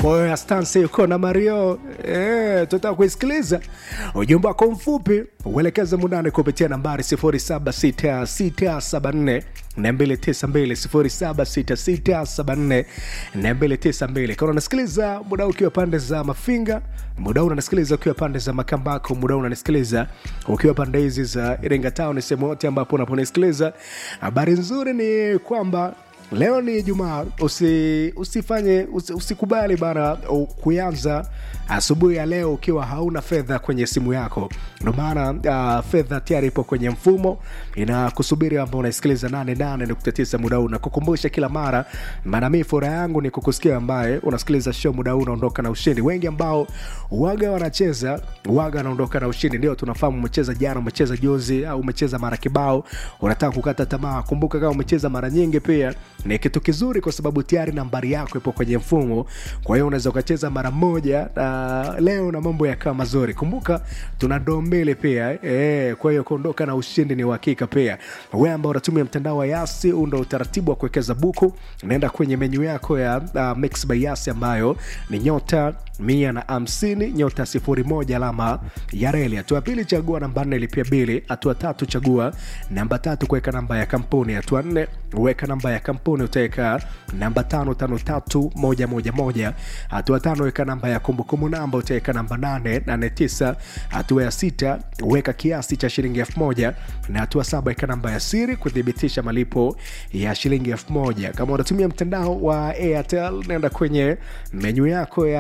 Kwa hiyo Astansi yuko na Mario eh, tutaka kuisikiliza ujumbe wako mfupi, uelekeze mundani kupitia nambari 076674 292 076674 kama unasikiliza muda huu ukiwa pande za Mafinga, muda huu unanisikiliza ukiwa pande za Makambako, muda huu unanisikiliza ukiwa pande hizi za Iringa Town, sehemu yote ambapo unaponisikiliza. Habari nzuri ni kwamba leo ni Ijumaa, usi, usifanye usi, usikubali bana u- kuanza asubuhi ya leo ukiwa hauna fedha kwenye simu yako. Ndio maana uh, fedha tayari ipo kwenye mfumo inakusubiri, ambao unaisikiliza 88.9 muda huu, na kukumbusha kila mara, maana mimi furaha yangu ni kukusikia ambaye unasikiliza show muda huu unaondoka na ushindi. Wengi ambao waga wanacheza waga wanaondoka na ushindi, ndio tunafahamu umecheza jana, umecheza juzi, au umecheza mara kibao, unataka kukata tamaa. Kumbuka kama umecheza mara nyingi, pia ni kitu kizuri, kwa sababu tayari nambari yako ipo kwenye mfumo. Kwa hiyo unaweza ukacheza mara moja uh, leo na mambo yakawa mazuri. Kumbuka tuna ndoo mbili pia eh, kwa hiyo kuondoka na ushindi ni uhakika. Pia wewe ambao unatumia mtandao wa Yasi, huu ndo utaratibu wa kuwekeza buku. Naenda kwenye menyu yako ya uh, Mix by Yasi ambayo ni nyota mia na hamsini nyota sifuri moja alama ya reli. Hatua ya pili chagua namba nne lipia bili. Hatua tatu chagua namba tatu kuweka namba ya kampuni. Hatua nne weka namba ya kampuni utaweka namba tano tano tatu moja moja moja. Hatua tano weka namba ya kumbukumbu namba utaweka namba nane nane tisa. Hatua ya sita weka kiasi cha shilingi elfu moja na hatua saba weka namba ya siri kuthibitisha malipo ya shilingi elfu moja. Kama unatumia mtandao wa Airtel nenda kwenye menyu yako ya